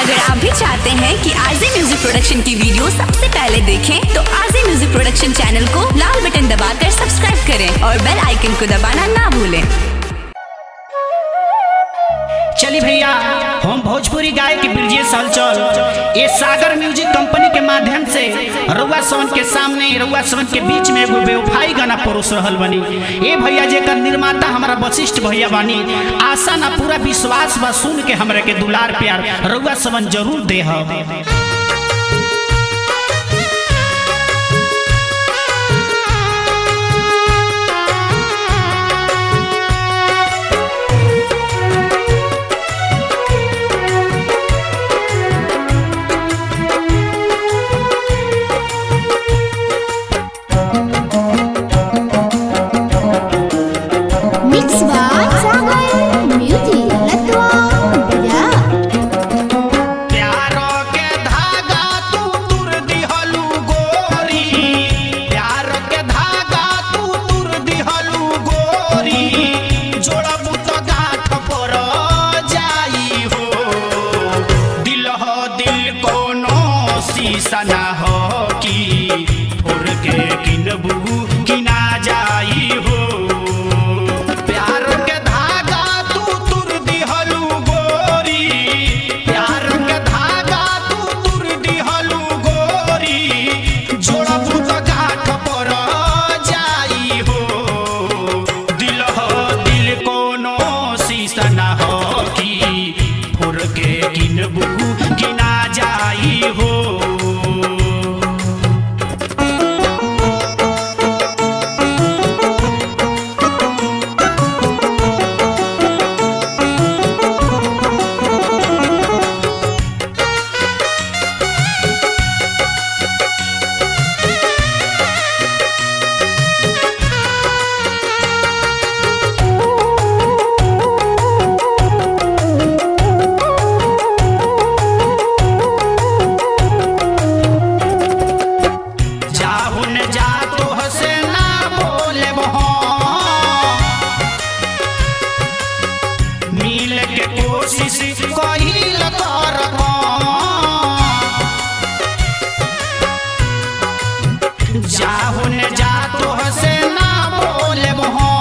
अगर आप भी चाहते हैं कि आरजे म्यूजिक प्रोडक्शन की वीडियो सबसे पहले देखें तो आरजे म्यूजिक प्रोडक्शन चैनल को लाल बटन दबाकर सब्सक्राइब करें और बेल आइकन को दबाना ना भूलें चली भैया हम भोजपुरी गाय के ब्रिजेश हलचल ये सागर म्यूजिक कंपनी के माध्यम से रउआ सवन के सामने रउआ सवन के बीच में एगो बेवफाई गाना परोस रहल बनी ए भैया जेकर निर्माता हमारा वशिष्ठ भैया बानी आशा ना पूरा विश्वास बा सुन के हमरा के दुलार प्यार रउआ सवन जरूर दे Mix by Sagar Music Latwa Bida प्यारो के धागा तू तुर दिहलू गोरी प्यार के धागा तू तुर दिहलू गोरी जोड़बू तो गांठ पर जाई हो दिल हो दिल कोनो शीशा ना हो की फोर के किनबू किना जाई हो प्यार के धागा तू तुर दिहलू गोरी प्यार के धागा तू तुर दिहलू गोरी जोड़बू तो गांठ पर जाई हो दिल हो दिल कोनो शीशा ना हो की फुर के किनबू किना जाई हो जाहुन जा तो हसे ना बोले मिल के कोशिश कहिल कर जाहुन जा तो हसे ना बोले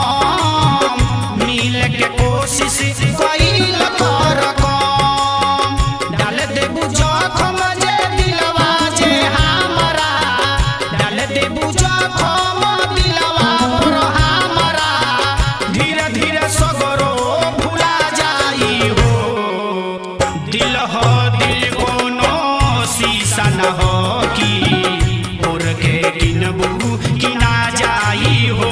मिल के कोशिश कहिल कर डाल देबू जखम जे दिलवा जे हमरा डाल देबू जखम दिलवा पर हमरा धीरे धीरे सगरो भुला जाई हो दिल हो दिल कोनो शीशा न हो की और के किनबू किना जाई हो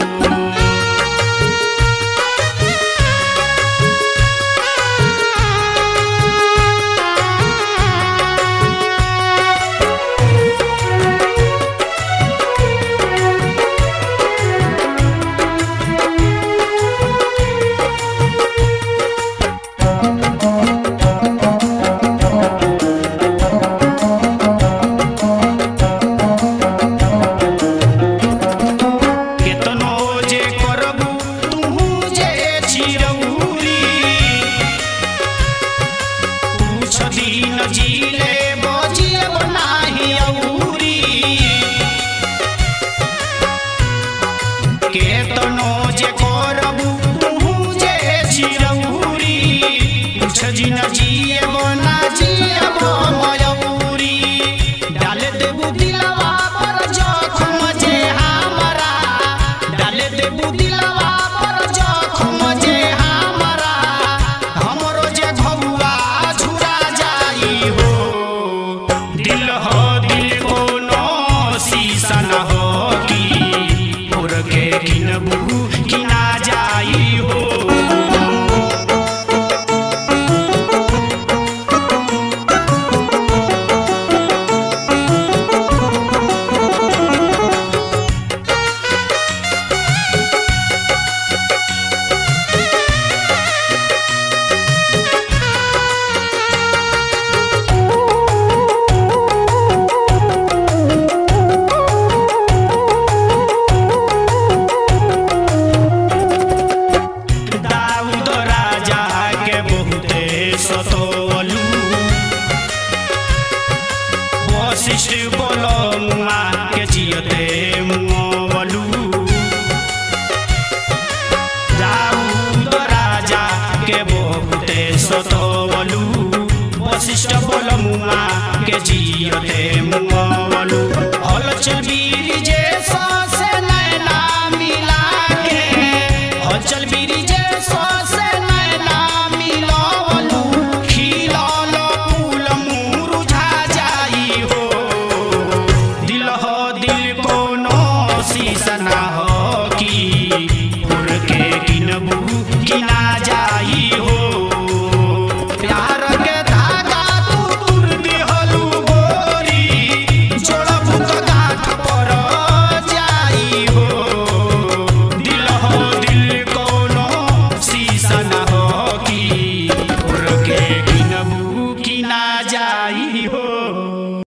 केतनो जे करबू तुहू जे चिरौरी पूछ दिन जीले बजिए नाही औरी केतनो जे करबू तुहू जे चिरौरी पूछ दिन जिए बना जिए मयूरी डाल देबू दिलवा पर जखम जे हमरा डाल देबू दिलवा पर जखम जे हमरा हमरो जे घौआ झुरा जाई हो वशिष्ठ बोलो मुआ के जियते मुआवलू दाऊद राजा के बहुते सतोवलू वशिष्ठ बोल मुआ के जियते मुआवलू हल चल बीर जे से नैना मिला के हल चल बीर जे से नैना मिलावलू खिलल फूल मुरझा जाई हो दिल हो दिल कोनो शीशना हो की फूल के किनबू किना जाई हो प्यार के धागा तू तुर दिहलू गोरी जोड़बू तो गांठ पर जाई हो दिल हो दिल कोनो शीशन हो की फूल के किनबू किना जाई हो